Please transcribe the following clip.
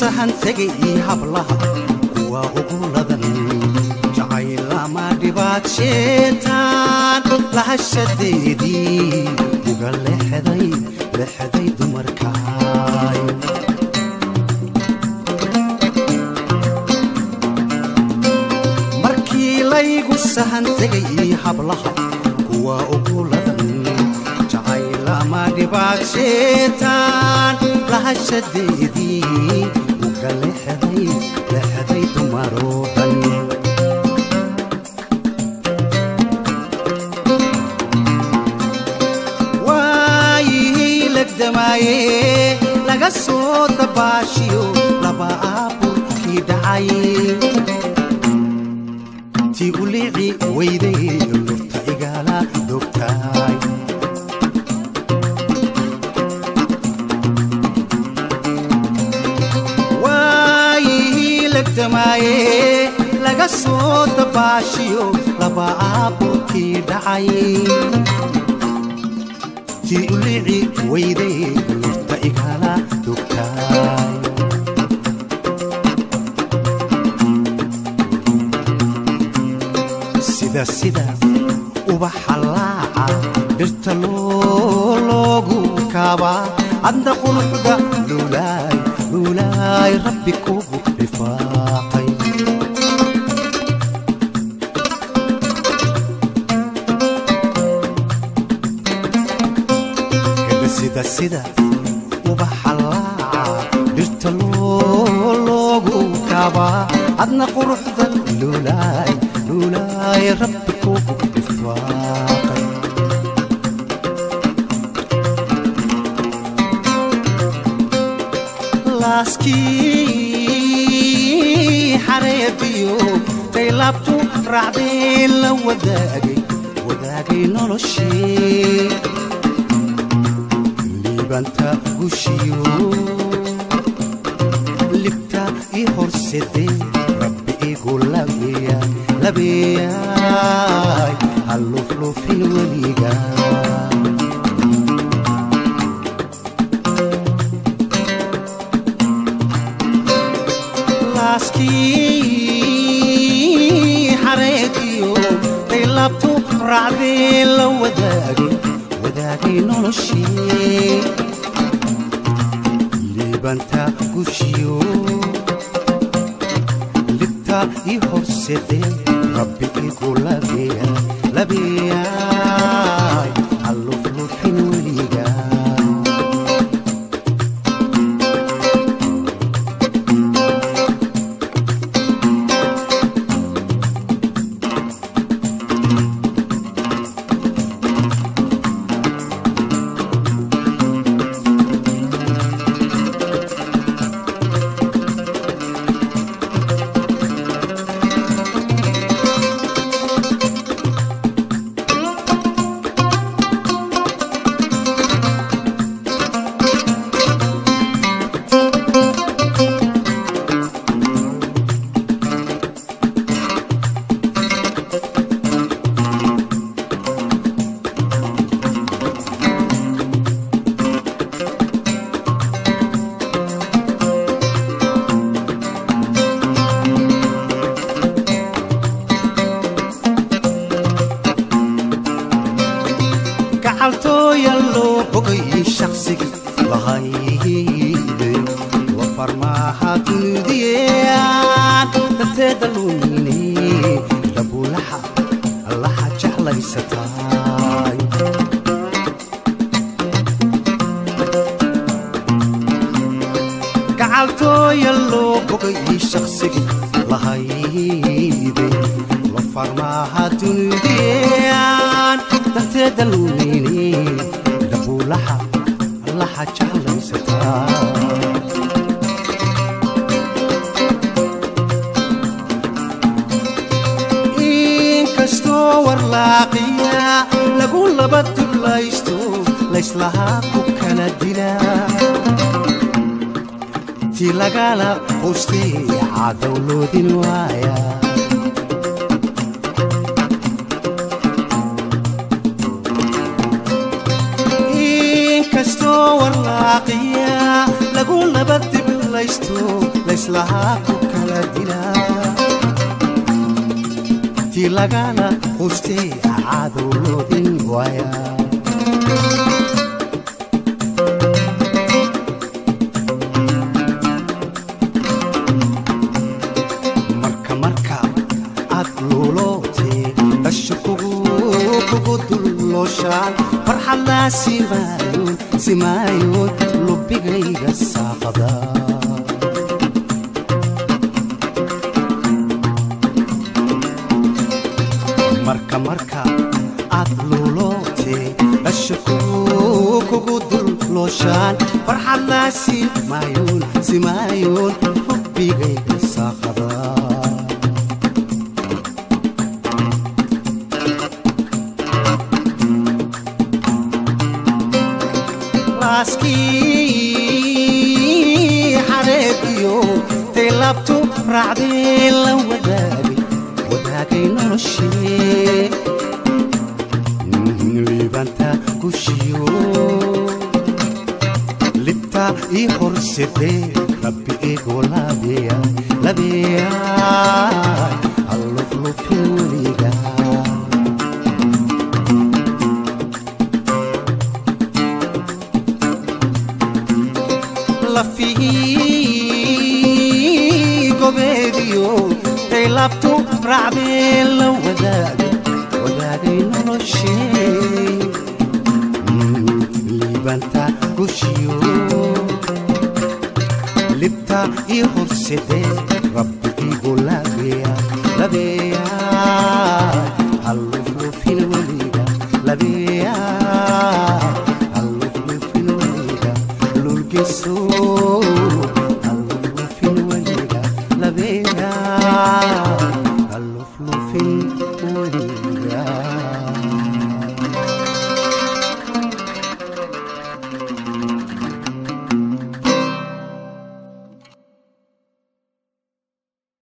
sahan tegay hablaha kuwa ugu ladan jacaylama dhibaad sheetaan lahashadeedii uga leexday leexday dumarkaay markii laygu sahan tegay hablaha kuwa ugu ladan jacaylama dhibaad sheetaan lahashadeedii uga leexday leexday dumaroo dhan waayihii legdamaaye laga soo dabaashiyo laba aaburkii dhacay tii u liici weyday lurta igala dogtaay waayihii legdamaaye laga soo dabaashiyo laba aaburkii dhacay tii u liici weyday lurta igala dogtaay sida sida ubaxa laaca dhirta loo loogu kaabaa adna qunuxda luulaay luulaay rabbi kugu rifaaqay sida sida ubaxa laaca dhirta loo loogu kaabaa adna quruxda luulaay luulaay rabbi kugu rifaaqay laaskii xareebiyo tay laabtu raacdeen la wadaagay wadaagay noloshii liibanta gushiyo libta i horsede rabbi igu labeya labeyaay halluflufin weliga laaskii xareediyo tay laabtu raacdeen la wadaagay wadaagay noloshii liibanta gushiyo libta i horsede rabbi igu labeya labeyaay halluflufin weliga gacaltooya loo bogay shaqsigii lahayde wa farmaaha dunidiyaan darteeda luumine dabulaxa allaha jeclaysataay gacaltooya loo bogay shaqsigii lahayde wa farmaaha dunidiyaan darteeda luumine dabulaxa allaha jeclaysataa inkastoo warlaaqiya lagu laba dublaysto layslahaa ku kala dila ti lagala quustay cadowloodin waaya inkastoo warlaaqiya lagu laba dibla luulaysto layslahaa ku kala dilaa tii lagala qustay cadow loodin waaya marka marka aad luulootee dhasha kugu dullooshaan farxadlaa simaayoon simaayoon lubbigayga saaqada marka marka aad luulootee dhasha kugu dullooshaan farxadlaa simaayoon simaayoon lubbigayga saaqada laaskii xareediyo tay laabtu raacdee la wadaagay wadaagay noloshee liibanta gushiyo libta ii horsedee rabbi eegoo labeya labeyaay alluflufin weligaa lafihii gobeediyo tay laabtu raacdee la wadaagay wadaagay noloshee liibanta gushiyo libta ii horsedee rabbi igu labeya labeya halluflufin weliga labeya halluflufin weliga lulgiso halluflufin weliga labeya halluflufin weliga